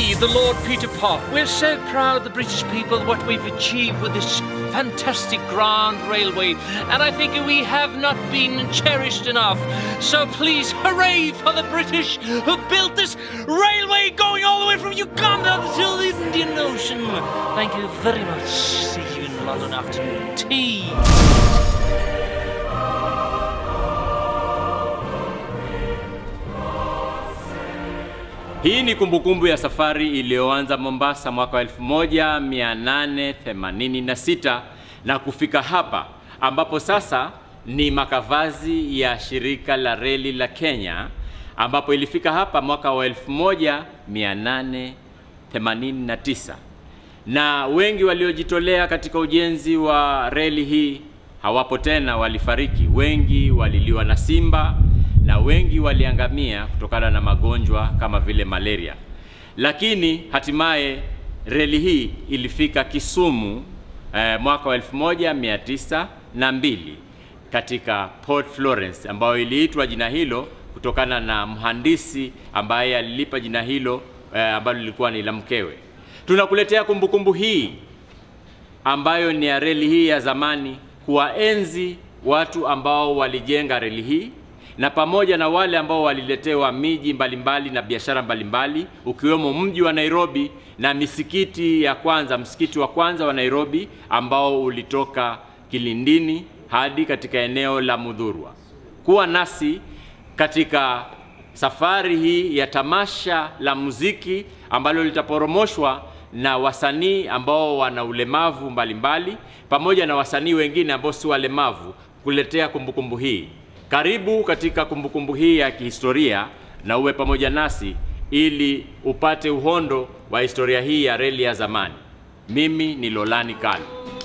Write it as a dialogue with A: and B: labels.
A: me, the Lord Peter Park. We're so proud, the British people, what we've achieved with this fantastic grand railway, and I think we have not been cherished enough. So please, hooray for the British who built this railway going all the way from Uganda to the Indian Ocean. Thank you very much. See you in London afternoon tea.
B: Hii ni kumbukumbu ya safari iliyoanza Mombasa mwaka wa 1886 na kufika hapa ambapo sasa ni makavazi ya shirika la reli la Kenya ambapo ilifika hapa mwaka wa 1889 na wengi waliojitolea katika ujenzi wa reli hii hawapo tena, walifariki. Wengi waliliwa na simba na wengi waliangamia kutokana na magonjwa kama vile malaria. Lakini hatimaye reli hii ilifika Kisumu eh, mwaka wa 1902 katika Port Florence ambayo iliitwa jina hilo kutokana na mhandisi ambaye alilipa jina hilo eh, ambalo lilikuwa ni la mkewe. Tunakuletea kumbukumbu hii ambayo ni ya reli hii ya zamani, kuwaenzi watu ambao walijenga reli hii na pamoja na wale ambao waliletewa miji mbalimbali na biashara mbalimbali ukiwemo mji wa Nairobi na misikiti ya kwanza, msikiti wa kwanza wa Nairobi ambao ulitoka Kilindini hadi katika eneo la Mudhurwa. Kuwa nasi katika safari hii ya tamasha la muziki ambalo litaporomoshwa na wasanii ambao wana ulemavu mbalimbali pamoja na wasanii wengine ambao si walemavu kuletea kumbukumbu hii. Karibu katika kumbukumbu hii ya kihistoria na uwe pamoja nasi ili upate uhondo wa historia hii ya reli ya zamani. Mimi ni Lolani Kalu.